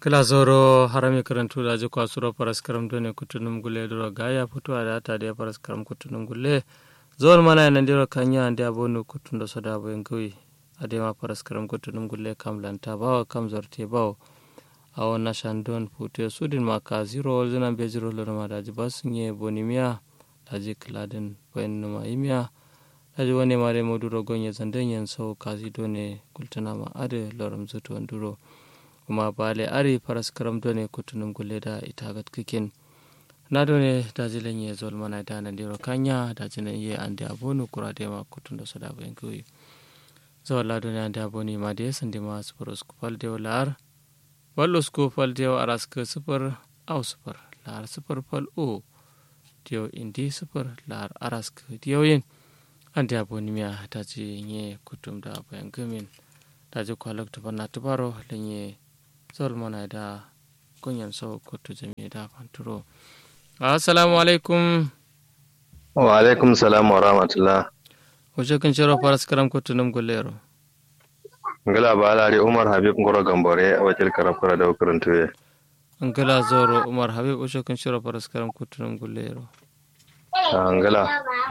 kilazoro harami karantu da ji kwasuro paras karam done kutunum gule duro gaya futuwa da ta da paras karam kutunum gule zon mana yana diro kanya ande abonu kutun da soda bo ngui ade ma paras karam kutunum gule kam lanta bawo kam zorte bawo awon na shandon putu sudin ma ka zero zina be zero lo ma da ji basunye bonimiya da ji kiladin bayan numa imiya da ji wani mare moduro gonye zandan yan sau kazi done kultuna ma ade loram zuto duro kuma bale ari paras karam done kutunum gulle da itagat kikin na done da jilen ye zol mana da nan diro kanya da jilen ye ande abonu kura de ma kutun da sada bayan kuyi zo la done ande aboni ma de sande ma super skupal de lar wallo skupal de aras ke super au super lar super pal o dio indi super lar aras ke dio yin ande aboni miya da ji ye kutum da bayan gumin da ji kwalak tubana tubaro lenye zol mana da kunyan so kotu jami da fanturo assalamu alaikum wa alaikum salam wa rahmatullah wajen kan shiro faras karam kotu nam gulero ngala ba alari umar habib ngoro gambore a wakil karafura da ukurin tuye ngala zoro umar habib wajen kan shiro faras karam kotu nam gulero ngala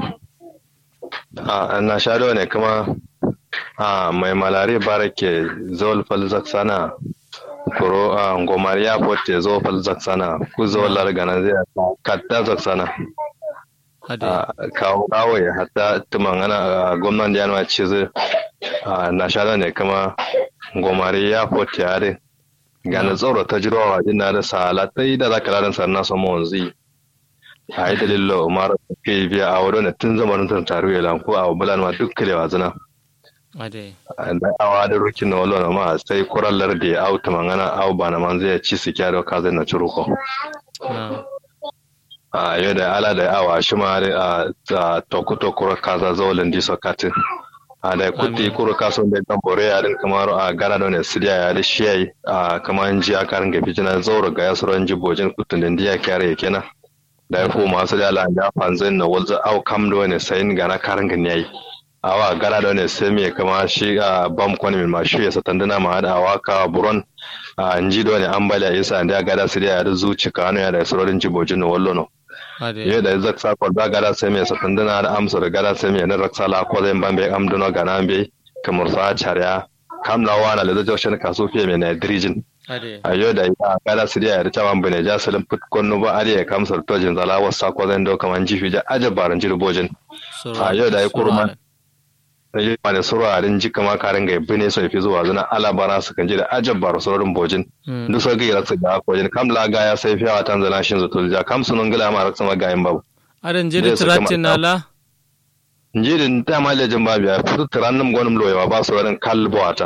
na shado ne kuma mai malari barake zol falzak sana kuro a ngomar ya fote zo fal zaksana ku zo largana zai katta zaksana kawo kawo ya hatta tumangana gwamnan januwa ce zai na shada ne kama ngomar ya fote yare gana tsoro ta jiro wa ina da sala ta yi da zaka ladan sannan samu wanzu a yi dalilo umar ke biya a wadda tun zamanin tattaru ya lanko a bulan ma duk kalewa zina da awa da rukin na wala ma sai kurallar da ya auta mangana au ba na man zai ci su kyaro ka zai na ciruko a yau da ala da awa shi ma a toku toku kaza zolin di sokatin a da kuti kuru kaso da kan bore ya din kamar a gara da ne sidiya ya da shi a kamar ji a karin gafi jina zauro ga yasuran jibojin kutun da ndiya kyare kenan da ya fu masu da ala ya fanzin na walza au kam da wani sayin gana karin gani yayi awa gara da ne sai me kama shi a bam kwani min ma shi ya satandana ma da awa ka buron a nji do ne ambaliya isa da gada su da ya zuci ka ya da surorin jibojin no wallo no ye da zak sa ko da gada sai me satandana da amsa da gada sai me na raksa la ko zai bambe am dono gana be kamar sa charya kam la wana da zo shin kaso fiye me na drijin a yau da ya gada su da ya ta man bane ja salim put konno ba ariya kamsar tojin zala wasa ko zai do kaman jifi ja ajabaran jirbojin a yau da ya kurman yi ma da suraren jika ma karin ga bine so fi zuwa zuna alabara su kan ji da ajab bar surorin bojin duk so ga yara su ga kojin kam la ga ya sai fiyawa tanzania shin zato ja kam sunun gila ma raksa ma gayin babu adan jiri tiratin nala jirin ta ma lejin babu ya fitu tirannin gwanin loyewa ba su rarin kalbuwata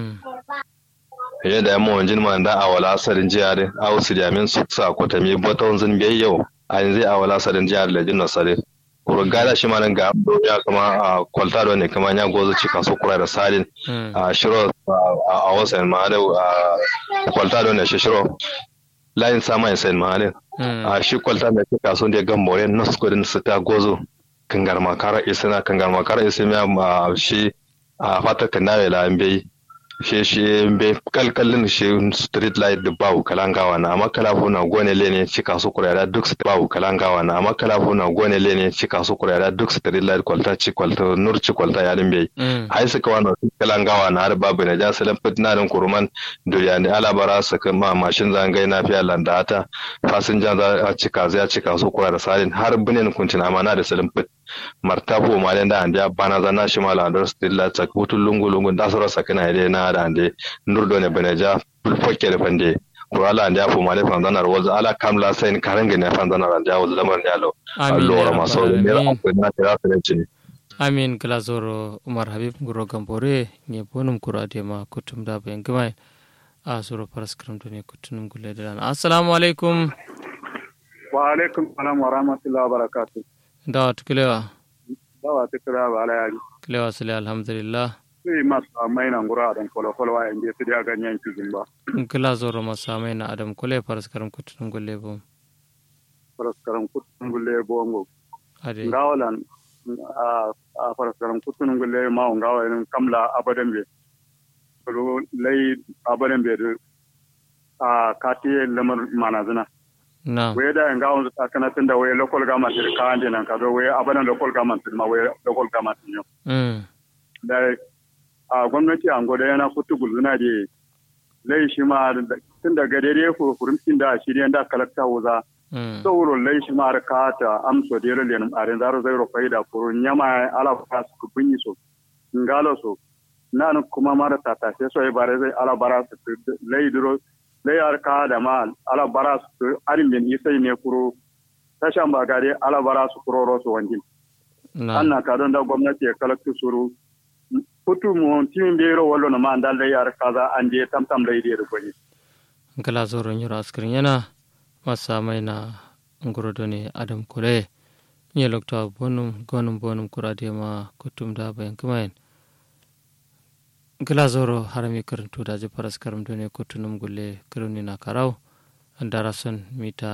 yadda ya mawan jin ma da awala asarin jiya da awusu da min su sa kwatami bata wanzun biyayyau a yanzu awala asarin jiya da lejin nasare kuro gada shi ma nan ga ya kama a kwalta da ne kama ya gozo ci kaso kura da salin a shiro a wasan ma da kwalta da ne shi shiro layin sama ya sayin ma a shi kwalta da ci kaso da gambore na skudin su ta gozo kangar makara isina kangar makara isina ma shi a fata kanawe la bai shi shi be kalkalin shi street light da bawu kalangawa na amma kalafu na gone lene cika su kurera duk su bawu kalangawa na amma kalafu na gone lene cika su kurera duk street light kwalta ci kwalta nur ci kwalta ya din bai ai suka wani kalangawa na har babu na ja salan fitna din kuruman duniya ne alabara su ma mashin zangai na fiya landata fasinja za a cika zai cika su kurera salin har binin kuntina ma na da salan fit martabu ma da ande bana zana shi mala andor stilla tsak butun lungu lungu da soro sakina ide na da ande nurdo ne beneja fokke da fande ko ala ande afu male fan zanar waz ala kamla sain karange ne fan zanar ande waz lamar ne alo allo ma so ne ra ko na tira fere amin glazoro umar habib guro gambore ne bonum kurade ma kutum da bayan gama a suro paraskram to ne kutunum gulle da assalamu alaikum wa alaikum salam wa rahmatullahi wa barakatuh dawa tukulewa dawa tukura ba ala yaji kulewa sile alhamdulillah sai masu mai nan gura dan kolo kolo wa inda su da ganyen cikin ba kila zoro masa mai na adam kule paraskaram kutunum gulle bo paraskaram kutunum gulle bo ngo ade ngawalan a paraskaram kutunum gulle ma ngawa kamla abadan be lay abadan be a kati lamar manazina na we da nga on ta kana tunda we local government ka ande nan ka do we abana local government ma we local government ne mm da a gwamnati an goda yana kutu gulzuna da lai shi ma tun da gade dai furfurumcin da shi da kalakta wuza mm sauro lai shi ma ka ta amso da yare a ren zaro zai ro faida furu nyama ala ka su kunyi so ngalo so nan kuma mara tata sai so bare zai ala bara su lai duro lai ar ka da ma ala bara su arin bin isai ne kuro tashan ba gare ala bara su kuro ro su wanjin na anna ka don da gwamnati ya kalakta suru putu mu timin bero wallo na ma andal lai ar kaza anje tam tam lai da gwani gala zoron yoro askirin yana masa mai na ngorodo ne adam kure nye lokta bonum gonum bonum kurade ma kutum da bayan kumayen gala zoro harami karantu da ji faras karam ne kutunum gulle kiruni na karau darason mita